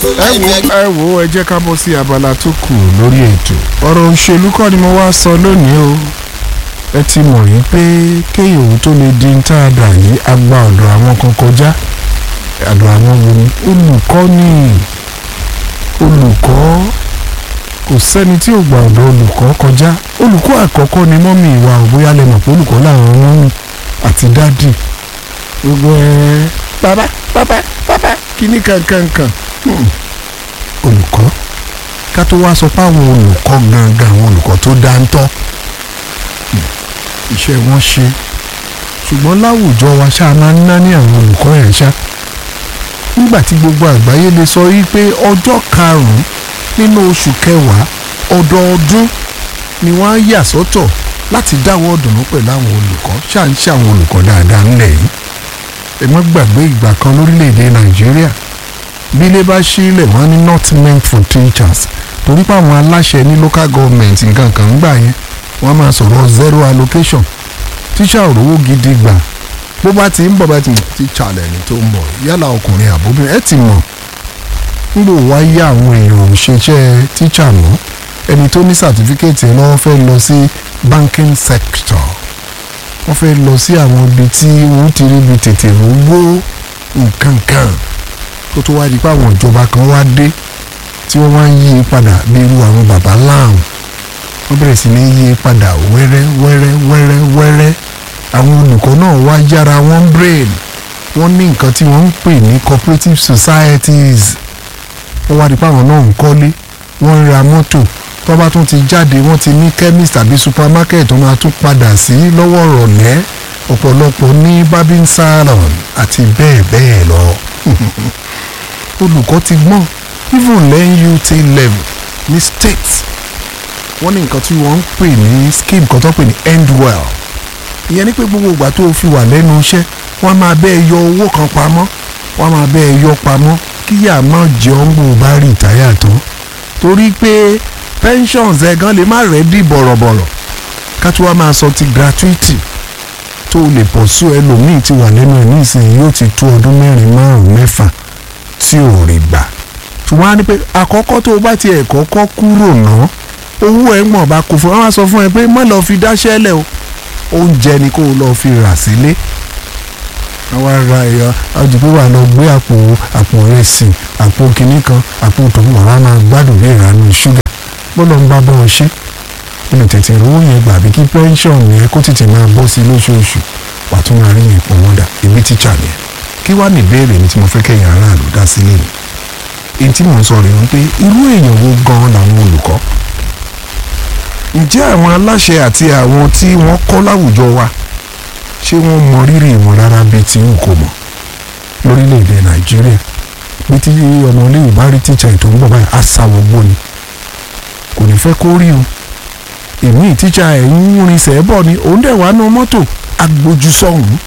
ẹ wo ẹ wo ẹ jẹ́ ká bọ́ sí abala tó kù lórí ètò ọ̀rọ̀ òṣèlú kọ́ ni mo wá sọ lónìí o ẹ ti mọ̀ yín pé kéèyàn òun tó lè di tá a dà yìí a gba ọ̀dọ̀ àwọn kan kọjá ọ̀dọ̀ àwọn wo ni olùkọ́ ni olùkọ́ kò sẹ́ni tí ò gba ọ̀dọ̀ olùkọ́ kọjá olùkọ́ àkọ́kọ́ ni mọ́mì ìwà òbóyá lè mọ̀ pé olùkọ́ làwọn mọ́mì àti dádì gbogbo ẹ bàbá bàbá bàbá kíní kankankan Hmm. olùkọ́ ká tó wá sọ pé àwọn olùkọ́ gangan àwọn olùkọ́ tó dáńtọ́ Hmm. iṣẹ́ wọn ṣe ṣùgbọ́n láwùjọ wa ṣáà máa ń ná ní àwọn olùkọ́ yẹn ṣá nígbà tí gbogbo àgbáyé lè sọ yí pé ọjọ́ karùn-ún nínú oṣù kẹwàá ọdọọdún ni wọ́n á yà sọ́tọ̀ láti dáwọ́ dùnú pẹ̀lú àwọn olùkọ́ ṣáà ń ṣe àwọn olùkọ́ dáadáa ńlẹ̀ yìí ẹ má gbàgbé ìgbà kan lórílẹ̀‐èdè nàìjíríà bí ilé bá sílẹ̀ wọ́n ní not meant for teachers torí pé àwọn aláṣẹ ní local government nǹkan kan ń gbà yẹn wọ́n máa sọ̀rọ̀ zero allocation tíṣà òrówó gidi gbà bó bá ti ń bọ̀ bá ti mọ̀ tíṣà lẹ́ni tó ń bọ̀ yálà ọkùnrin àbóbìnrin ẹ ti mọ̀ nígbò wá yá àwọn èèyàn ò ṣiṣẹ́ tíṣà mọ́ ẹni tó ní sàtífíkẹ́ẹ̀tì lọ́wọ́ fẹ́ lọ sí banking sector wọ́n fẹ́ lọ sí àwọn ibi tí wọ́n ti rí ibi tètè rówó nǹkan kan tó tó wá di pé àwọn ìjọba kan wá dé tí wọ́n wá ń yí i padà bí irú àwọn bàbá láàrùn wọ́n bẹ̀rẹ̀ sí ní yí i padà wẹ́rẹ́ wẹ́rẹ́ wẹ́rẹ́ wẹ́rẹ́ àwọn olùkọ́ náà wá yára wọ́n brain wọ́n ní nǹkan tí wọ́n ń pè ní cooperative societies wọ́n wá di pé àwọn náà ń kọ́lé wọ́n ń ra mọ́tò tó bá tún ti jáde wọ́n ti ní chemist tàbí supermarket tó máa tún padà sí lọ́wọ́ rọ̀lẹ́ ọ̀pọ̀lọpọ̀ ní barbing salon àti bẹ́ẹ̀ bẹ́ẹ̀ lọ. olùkọ́ ti gbọ́n even lẹ́yìn UT level ní state wọ́n ní nǹkan tí wọ́n ń pè ní scheme kan tó pè ní end well ìyẹn ni pé gbogbo ìgbà tó o fi wà lẹ́nu iṣẹ́ wọ́n máa bẹ́ẹ̀ yọ owó kan pamọ́ wọ́n máa bẹ́ẹ̀ yọ pamọ́ kíyà má jẹun bó o bá rí ìtáyà tán torí pé pensions ẹ̀ gan lè má rẹ́dí bọ̀rọ̀bọ̀rọ̀ ká tó wá máa sọ ti gratuity tó o lè pọ̀ sí ẹlòmíì ti wà lẹ́nu ẹ̀ nísìnyí yóò ti tó ọdún mẹ́rin márùn-ún mẹ́fà tí ò rí gbà ṣùgbọ́n a ní pé àkọ́kọ́ tó o bá tiẹ̀ kọ́kọ́ kúrò ná owó ẹ̀ mọ̀ bá kó fún wọn á sọ fún ẹ pé má lọ́ọ́ fi dáṣẹ́ lẹ̀ o oúnjẹ ni kó o lọ́ọ́ fi rà sílé àwa ra ẹ̀yà àdìgbò wà lọ gbé àpò àpò ìrẹsì àpò kìnnì kan àpò tòun wà á máa gbádùn bí ìrànú ṣúgà bọ́lọ̀ ń bá bọ́ ọ ṣe nínú tètè rówó yẹn gbà bí kí pẹ́ńsọ̀n yẹn kó tètè máa bọ́ sí lóṣooṣù wà tún máa rí yẹn pọ̀ wọ́n dà èmi tíṣà yẹn kí wàá ní ìbéèrè mi tí mo fẹ́ kẹ́yìn aráàlú dá sílé mi èyí tí mò ń sọ rèé wípé irú èèyàn wo gan-an làwọn olùkọ́ ǹjẹ́ àwọn aláṣẹ àti àwọn tí wọ́n kọ́ láwùjọ wa ṣé wọ́n mọ rírì wọn rárá bíi tí n kò mọ̀ lórílẹ̀‐èdè nàìjíríà bí tí ọmọ iléèwé bá rí tíṣà ètò ń bọ̀ báyìí á sáwọ́ gbó ni kò ní fẹ́ kó rí o èmi tíṣà ẹ̀ ń rin sẹ́ẹ̀bọ̀ ni òun dẹ̀ wá nu mọ́tò agbójú sọ̀hún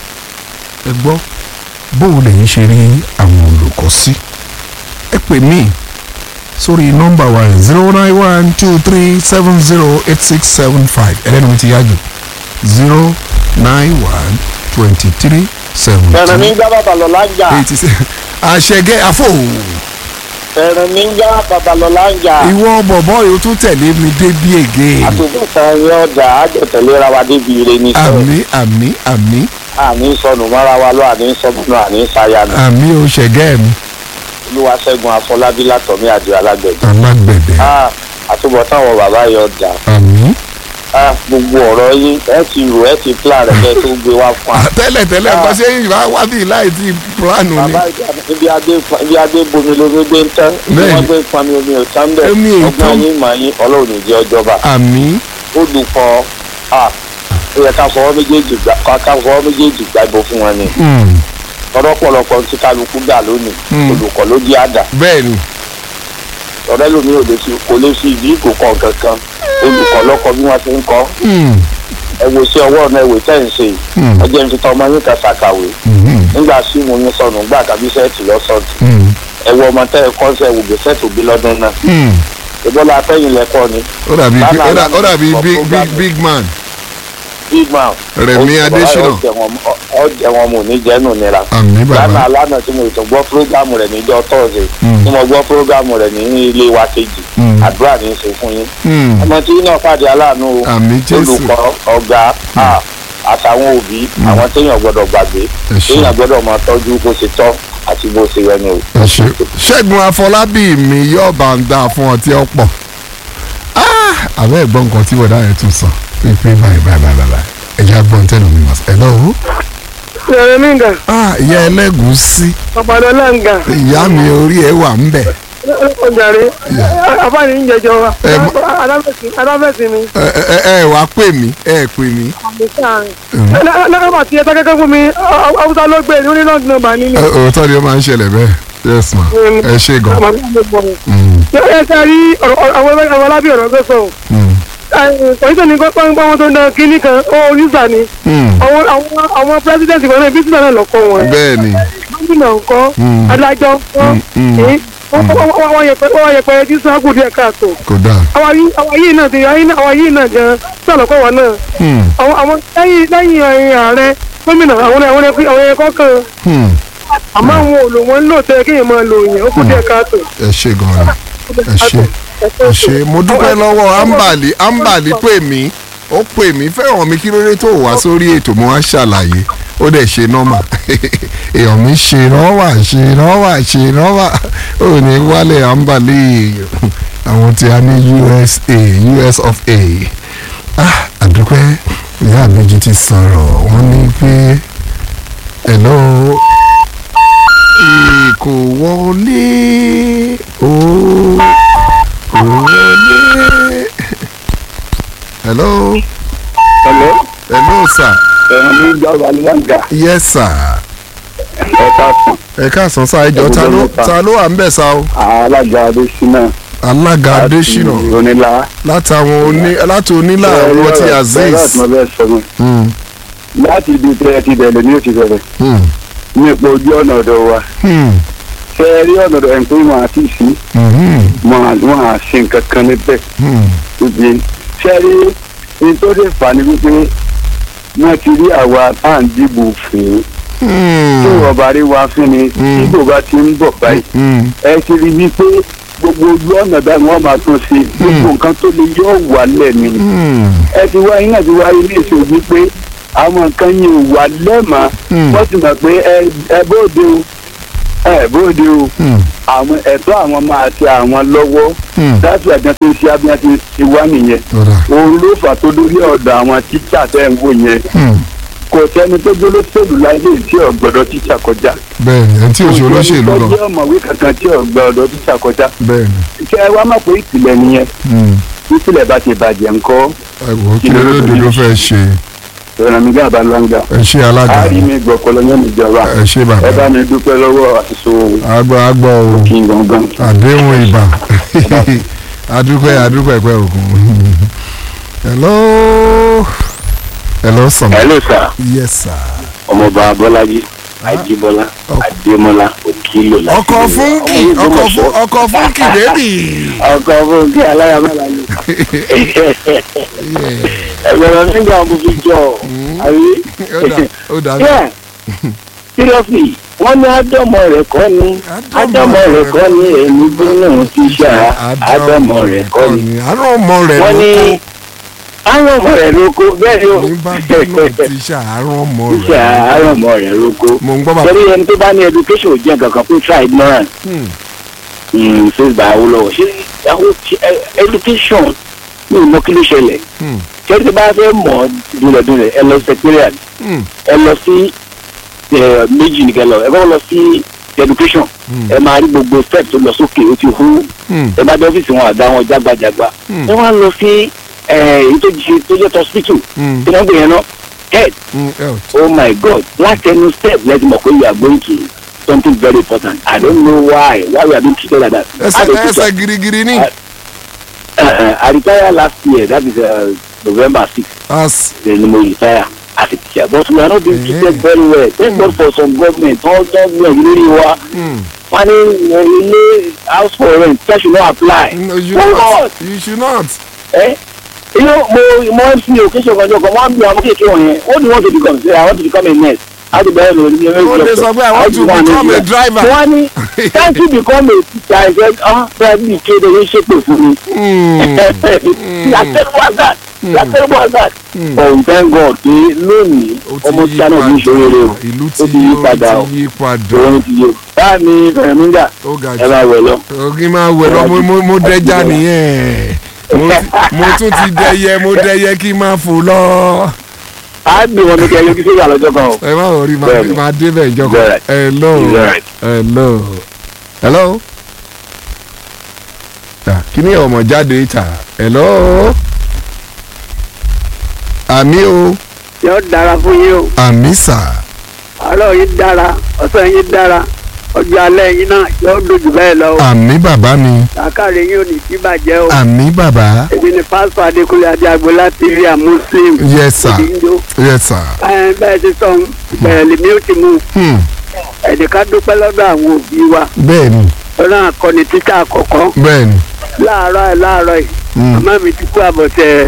ẹ gbọ́ bó o lè ń ṣe rí àwọn olùkọ́ sí ẹ pè mí sórí nọ́mbà wa zero nine one two three seven zero eight six seven five ẹlẹ́nu mi ti yá jù zero nine one twenty three seventy ẹ̀rìn ní já babalọ́lá ń jà eighty seven àṣẹgẹ́ àfọ̀ ẹ̀rìn ní já babalọ́lá ń jà ìwọ bọ̀bọ̀ yóò tún tẹ̀lé mi débi ègé àtúntàn yín ọjà àjọtẹ̀léra wa débi ire ní sọ àmì àmì àmì àní sọnù mọ́ra wa lọ àní sọnù àní sayanu àmì ò ṣẹ̀gẹ́ mi olúwaṣẹ́gun afọlábí látọ̀mí àjọ alágbẹ̀dẹ alágbẹ̀dẹ Ah, àtúbọ̀tán àwọn bàbá yìí ọjà àmì. Ah, gbogbo ọ̀rọ̀ yín ẹ ti rò ẹ ti plan rẹ̀ kẹ́ tó gbé wá fún wa. tẹ́lẹ̀ tẹ́lẹ̀ Ah. kọ́ ṣé ìwà wá bí láì tí plánù ni bàbá ibi adé ibi adé bomi lomi gbé ń tán ibi Bẹ́ẹ̀ni. wọ́n gbé ń pami omi ò tán bẹ́ẹ̀ Omi ò tán. ọgbọ́n yín màá yín ọlọ́run ní jẹ́ ọjọ́ba àmì olùkọ́ ah, ó yẹ ká fọwọ́ méjèèjì gbà ká ká fọwọ́ méjèèjì gbàgbó fún wọn ni mm, ọ̀rọ̀pọ̀lọpọ̀ tí kálukú dà lónìí Mm. olùkọ́ ló di àdá bẹ́ẹ̀ ni ọ̀rẹ́ lómi ò lè fi kò lè fi ìdí ìgò kan kankan olùkọ́ lọ́kọ́ bí wọ́n ti ń kọ́ mm, ẹ wo sí ọwọ́ ọ̀nà ìwé tẹ̀ ń ṣe yìí mm, ẹ jẹ́ ń fi tọ́ ọmọ yín kan ṣàkàwé mm, nígbà sí mo yín sọnù gbà tàbí sẹ́ẹ̀tì lọ́sọ̀tì mm, ẹ wo ọmọ tẹ́ ẹ kọ́ sẹ́ wò gbé sẹ́ẹ̀tì òbí lọ́dún náà mm. ìbọ́lá atẹ́yìn lẹ́kọ́ ni ó dàbí Lánàá ó dà- ó dàbí lánàá big program big big man big man Rẹ̀mí Ó- Adésínà ọ̀rọ̀ ẹ̀ ó tẹ̀ wọ́n mọ́- ọ̀jẹ̀ wọn mo ní jẹ́nu nira àmì bàbá lánàá lánàá tí mo tún gbọ́ prógámù rẹ̀ níjọ́ tọ́ọ̀sì Mm. tí mo gbọ́ prógámù rẹ̀ ní ilé wa kejì Mm. àdúrà ní í ṣe fún yín Hmm, ọmọ tí náà pàdé aláàánú o àmì jésù olùkọ́ ọ̀gá à, àtàwọn òbí àwọn téèyàn gbọ́dọ̀ gbàgbé ẹ ṣé téèyàn gbọ́dọ̀ máa tọ́jú bó ṣe tọ́ àti bó ṣe yẹ ni o. ẹ ṣé ṣẹ́gun afọlábí mi yóò bá ń dá fún ọtí ọ̀pọ̀ Ah, àbẹ́ ẹ̀gbọ́n nǹkan tí bọ̀dá yẹn tún sọ pé báyìí báyìí báyìí báyìí ẹ̀jẹ̀ agbọ́n tẹ́lu mi mọ̀ sí ẹ̀ lọ́wọ́ Sẹ̀rẹ̀ mi nga, ah ìyá ẹlẹ́gùúsí Ọ̀pàdọ́lá nga, ìyá mi orí ẹ̀ wà ń bẹ̀ ọjàre, àbáni ń jẹjọ wa, Ẹ mọ- adáfẹ́sì mi, ẹ ẹ ẹ wàá pè mí ẹ pè mí àmì sáàrin. Lọ́kàbà tí ẹ tọ́kẹ́kẹ́ fún mi, Haúsá ló gbé ní onílọ́ọ̀dún náà bá nínú. Ẹ, òótọ́ ni ó máa ń ṣẹlẹ̀ bẹ́ẹ̀ yes ma ẹ ṣe gan Mm, Ẹ ṣe rí àwọn alábí ọ̀rọ̀ tó sọ. mm, Pọ̀lítọ̀ ní pọ́npọ́n wọn tó ń dán kínní kan, ó oníṣà ni. mm. Àwọn àwọn àwọn pírẹ́sidẹ̀ntì kan náà bí sísè náà lọ́kọ̀ wọn. bẹ́ẹ̀ ni Gómìnà ńkọ́, Mm. adájọ́ ńkọ́, Mm, mm. èyí, wọ́n wọ́n wọ́n yẹpẹrẹ tí sáàkù díẹ̀ káàtó. kò dáa àwọn yìí àwọn yìí náà ti àwọn yìí náà gan sọ̀rọ̀ kọ́ wa náà Hmm, àwọn àwọn lẹ́yìn lẹ́yìn ẹ̀yìn ààrẹ gómìnà àwọn àwọn ẹ̀kọ́ àwọn ẹ̀kọ́ kan hmm. àmọ́ àwọn òlò wọn ń lò tẹ́ kéèyàn máa lò yẹn ó kù díẹ̀ káàtó. ẹ ṣe gan ni ẹ ṣe ẹ ṣe mo dúpẹ́ lọ́wọ́ ambali ambali pè mí ó pè mí fẹ́ràn mi kí ló dé tó wá sórí ètò mo wá ṣàlàyé ó dẹ̀ ṣe nọ́mà èèyàn mi ṣe rọ́wà ṣe rọ́wà ṣe rọ́wà ó ní wálé ambali àwọn tí a ní USA US of A ah àdúpẹ́ ìyá àbíjì ti sọ̀rọ̀ wọ́n ní pé hello kò wọlé o kò wọlé. hello Hello, hello sir ẹ̀rọ mi gbà wà lẹ́ǹgà yes sir ẹ̀ka sàn ẹ káàsán sá ẹjọ ta ló ta ló wà ń bẹ̀ sá o alága adésínà alága adésínà onílà. látàwọn oní láti onílà àwọn ti azeez láti mọ bẹ́ẹ̀ sọ mi Hmm, láti ibi tẹ́ ẹ ti bẹ̀rẹ̀ ní òsì bẹ̀rẹ̀ hmm, nípa ojú ọ̀nà ọ̀dọ̀ wa hmm, ṣe é rí ọ̀nà ọ̀dọ̀ ẹ̀ ń pé wọn àti ìsí hmm, wọn à ṣe nǹkan kan níbẹ̀ hmm, wípé ṣe é rí ní tó dé fà ní wípé wọ́n ti rí àwa tá à ń dìbò fún hmm, tí ọba rí wa fún ni Mm. dìbò bá ti ń bọ̀ báyìí hmm, ẹ ti rí wípé gbogbo ojú ọ̀nà báyìí wọ́n máa tún ṣe gbogbo nǹkan tó lè yọ wà lẹ́nu hmm, ẹ ti wá iná ti wá ilé ìṣòwò pé àwọn nǹkan yẹn ò wà lẹ́màá Hmm. wọ́n ti mọ̀ pé ẹ ẹ bóde o ẹ bóde o hmm, àwọn ẹ̀tọ́ àwọn máa ti àwọn lọ́wọ́ hmm. láti àjọ tó ń ṣe abíyá ti ti wá nìyẹn Ọ̀dà. òun ló fà tó dórí ọ̀dọ̀ àwọn tíṣà tẹ́ ń wò yẹn Hmm. kò sẹ́ni tó gbé lóṣèlú láyé tí ọ̀gbọ́dọ̀ tíṣà kọjá bẹ́ẹ̀ ni ẹni tí òṣèlú olóṣèlú kò lọ sẹ́ni tó jẹ́ ọ̀mọ̀wé kankan tí ọ̀gbọ́dọ̀ tíṣà kọjá bẹ́ẹ̀ ni ṣé ẹ wá mọ̀ pé ìpìlẹ̀ nìyẹn Hmm. ìpìlẹ̀ bá ti bàjẹ́ ńkọ́ ẹ wò ó kí lóde ló fẹ́ ṣe ìrànmígá àbálọ́ngà ẹ ṣe alága àárí mi gbọ́kọ́ lọ́yọ́ níjọba ẹ ṣe ẹ bá bàbá mi dúpẹ́ lọ́wọ́ àṣìṣe agbọ́ agbọ́ o kí n gangan. àdéhùn ìbà adúpẹ́ adúpẹ́ pẹ́ òkun hello hello sọ̀mọ́ hello sir yes sir ọmọọba bọ́lájí ajíbọ́lá adémọ́lá òkìlò láti ọkọ̀ fúnkì ọkọ̀ fún ọkọ̀ fúnkì bébì ọkọ̀ fúnkì aláyàmọ́lá ni ẹgbẹ̀rún nígbà mo fi jọ àrí. ó dà Yeah. seriously wọ́n ní ádámọ̀ rẹ̀ kọ́ ni ádámọ̀ rẹ̀ kọ́ ni èmi gbóná ti ṣá ádámọ̀ rẹ̀ kọ́ ni. àárọ̀ ọmọ rẹ̀ wọ́n ní ló ádámọ̀ rẹ̀ ló kó bẹ́ẹ̀ ni ó kó ní bá bínú ti ṣàárọ̀ ọmọ ṣá rẹ̀ ádámọ̀ rẹ̀ ló kó. mo ń gbọ́ bàbá torí ẹni tó bá ní education ò jẹ́ kankan fún try ignorance Hmm, ṣé gbà á lọ ṣé àwọn education ní ìmọ̀ kí ló ṣẹlẹ̀ hmm, ṣé tí bá fẹ́ mọ̀ dúnlẹ̀dúnlẹ̀ ẹ lọ secretariat hmm, ẹ lọ sí ẹ, méjì nìkan lọ ẹ bá lọ sí education Hmm. ẹ máa rí gbogbo step tó lọ sókè ó ti hú hmm, ẹ bá dé ọ́fíìsì wọn àdá wọn jágbajàgba Hmm. ẹ wá lọ sí ẹ, èyí tó jí tó jẹ́ hospital hmm, tí wọ́n gbé yẹn náà head hmm, health. oh my god láti ẹnu step lẹ́tí mọ̀ pé you are going to something very important i don't know why why we are being treated like that. ẹsẹ̀ As a teacher, ẹsẹ̀ girigiri ní uh, uh, I retired last year that is uh, November six as then mo retire as a teacher but we are not being treated Eh. very well thank God for some government all government lórí wa hmm, wọ́n ní uh, ilé house for rent that should not apply. no, you Why not not? you should not Eh? You know, mo mo MC occasion kan jọ kan wọ́n á bí àwọn kéèké wọ̀nyẹn what do you want to become say I want to become a nurse láti bẹ̀rẹ̀ lórí ní Ó lè sọ pé I want to become a driver. wọ́n ní thank you become a teacher I said ah fẹ́ẹ́ bí kéde yín ṣépè fún mi. Hmm. yàtẹ̀rù wazard yàtẹ̀rù wazard. ọ̀hún thank God pé lónìí ó ti ọmọ yí títa náà ti ṣòro rẹ o ìlú ó ti yí padà o ó ti yí padà òun ti yé báà ní fẹ̀míńgà ó ga ẹ jù bá wẹ̀ lọ. ògì máa wẹ̀ lọ mo- mo- mo dẹja nìyẹn Mo ti- mo tún ti dẹyẹ mo dẹyẹ kí n máa fò lọ. a gbé wọn ní kẹ́ yọjú sí ìyá lọ́jọ́ kan o. ẹ má wọrí máa Bẹ́ẹ̀ni. máa débẹ̀ ìjọba Bẹ́ẹ̀. hello Bẹ́ẹ̀. hello hello Ah, kí ni ọmọ jáde ìta hello àmì o yóò dára fún yín o àmì sà àárọ̀ yín dára ọ̀sán yín dára ọjọ́ alẹ́ yín náà yóò dojú bẹ́ẹ̀ lọ o àmì bàbá mi làákàrẹ̀ yín ò ní sí bàjẹ́ o àmì bàbá èmi ni pásítọ̀ adékúnlé adéagbó láti rí à muslim yes sir ìdíjọ́ yes sir ẹ bẹ́ẹ̀ ti sọ bẹ̀rẹ̀ lèmi ó ti mú hmm. ẹ̀ẹ́dẹ̀ká dúpẹ́ lọ́dọ̀ àwọn òbí wa bẹ́ẹ̀ni lọ́nà akọni títà àkọ́kọ́ bẹ́ẹ̀ni láàárọ̀ ẹ̀ láàárọ̀ yìí Hmm. màmá mi ti kú àbọ̀tẹ̀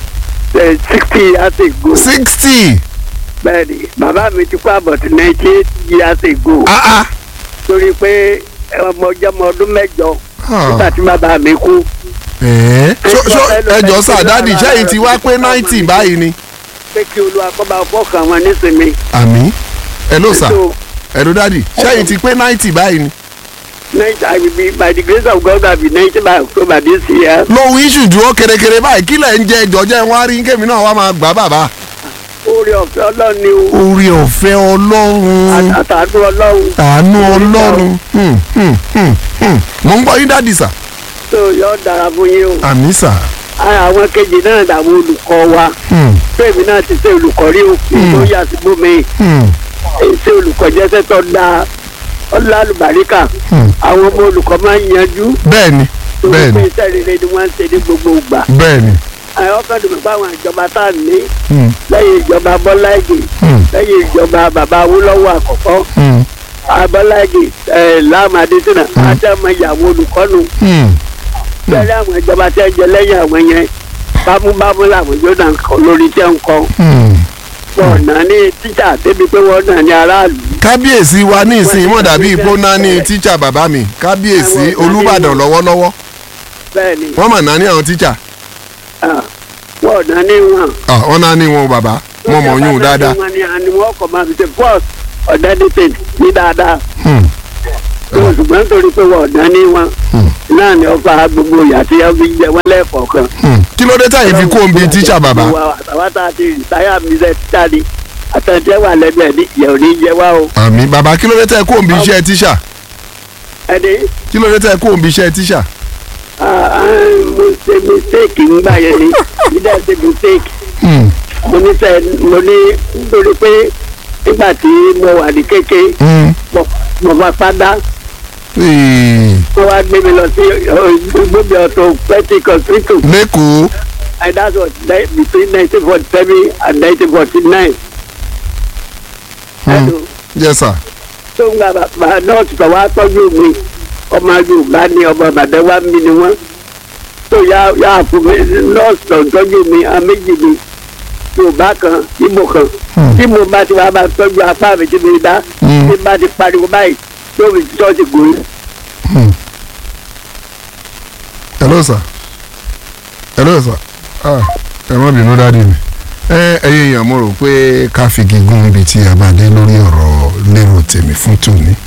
ẹ̀ sixty years ago sixty bẹ́ẹ̀ ni bàbá mi ti kú àbọ̀tẹ̀ ninety eight years ago ah ah torí pé ọmọ ọjọ́ ọmọ ọdún mẹ́jọ Ah. nígbà tí bàbá mi kú ẹ̀ẹ́ ṣó ṣó ẹjọ́ sà dáàdì sẹ́yìn ti wá pé ninety báyìí ni. pé kí olúwa kọ́ bá fọ́ọ̀kàn wọn nísìnyí. àmì hello sà So, hello dáàdì sẹ́yìn ti pé ninety báyìí ni. next I will be by the grace of God I will be ninety by October this year. lóhun iṣu dúró kérékéré báyìí kí lẹ̀ ń jẹ ìjọ́jẹ́ wọn á rí kémi náà wá máa gbà bàbá. oore ọ̀fẹ́ ọlọ́run ni o orí ọ̀fẹ́ ọlọ́run àtàdúró ọlọ́run àánú ọlọ́run Hmm, hmm, hmm, hmm. mo ń gbọ́ yín dáàdì sà. tó yọ dára fún yín o. àmì sà. Ara àwọn kejì náà làwọn olùkọ́ wa Hmm, fẹ́mi náà ti ṣe olùkọ́ rí o tó yà sí bómi hmm, ṣe olùkọ́ jẹ́sẹ̀ tó da ọlá àlùbáríkà hmm. àwọn ọmọ olùkọ́ máa ń yanjú bẹ́ẹ̀ni torí pé bẹ́ẹ̀ni iṣẹ́ rere ni wọ́n ń ṣe ní gbogbo ìgbà. bẹ́ẹ̀ni. àwọn kan dùn mí pé àwọn ìjọba tá a ní Hmm, lẹ́yìn ìjọba Bọ́lá Ìgè hmm, lẹ́yìn ìjọba bàbá Awólọ́wọ̀ àkọ́kọ́ hmm, Bọ́lá Ìgè ẹ̀ Láàmú Adésínà àti àwọn ìyàwó olùkọ́nu hmm. bẹ́ẹ̀ àwọn ìjọba tẹ́ jẹ lẹ́yìn àwọn yẹn bámúbámú làwọn yóò náà kọ lórí tẹ́ ń kọ́ hmm. wọn náà ní tíjà débi pé wọ́n náà ní aráàlú kábíyèsí wa ní ìsìn mọ̀ dàbí ìpóná ní tíṣà bàbá mi kábíyèsí olúbàdàn lọ́wọ́lọ́wọ́ bẹ́ẹ̀ ni wọ́n mà náà ní àwọn tíṣà ah, wọn náà ní wọn. Ah, wọ́n náà ní wọn bàbá wọ́n mọ̀ yún un dáadáa. wọn ni àni wọn kọ máa fi ṣe first ọ̀dẹ́dẹ́tẹ̀ ní dáadáa Hmm, tó ṣùgbọ́n torí pé wọn ọ̀dán ní wọn hmm, náà ni ọba gbogbo ìyá tí wọn fi jẹ wọn lẹ́ẹ̀kọ̀ọ̀kan. hmm. kí ló dé táyì fi kó omi tíṣà bàbá. àtàwọn tá a ti rìtáyà mi ṣe tíṣà ni àtẹ̀tẹ̀ wà lẹ́nu ẹ̀ ní ìyẹ̀ ò ní jẹ wá o. àmì bàbá kí ló dé táyì kó omi iṣẹ́ tíṣà ẹni kí ló dé táyì kó omi iṣẹ́ tíṣà. ah, ah, mo ṣe mistake ńgbà yẹn ni mi dẹ́ ṣe mistake Hmm, mo ní sẹ́ mo ní nítorí pé nígbà tí mo wà ní kéke hmm. mo- mo bá padà Ee, wọ́n wá gbé mi lọ sí gbogbo ọ̀tọ̀ pẹ́tì hospital lẹ́kọ̀ọ́ and that was ni- between nineteen forty seven and nineteen forty nine. Hmm. yes sir. tó ń gba bàbá nọ́ọ̀sì tó wá tọ́jú mi ọmọ Yorùbá ni ọmọ Ìbàdàn wá mi ni wọ́n tó yá yá fún mi nọ́ọ̀sì tó ń tọ́jú mi a méjì mi Yorùbá kan Ìgbò kan Hmm. tí mo bá ti wá bá tọ́jú apá mi tí mi dá Hmm. tí bá ti pariwo báyìí tó mi ṣọ́ọ̀ṣì gòrí. Hmm. hello sir hello sir ah ẹ má bínú dáàdi mi ẹ ẹyẹ èèyàn mo rò pé ká fi gígùn ibi tí a bá dé lórí ọ̀rọ̀ lérò tèmi fún tòní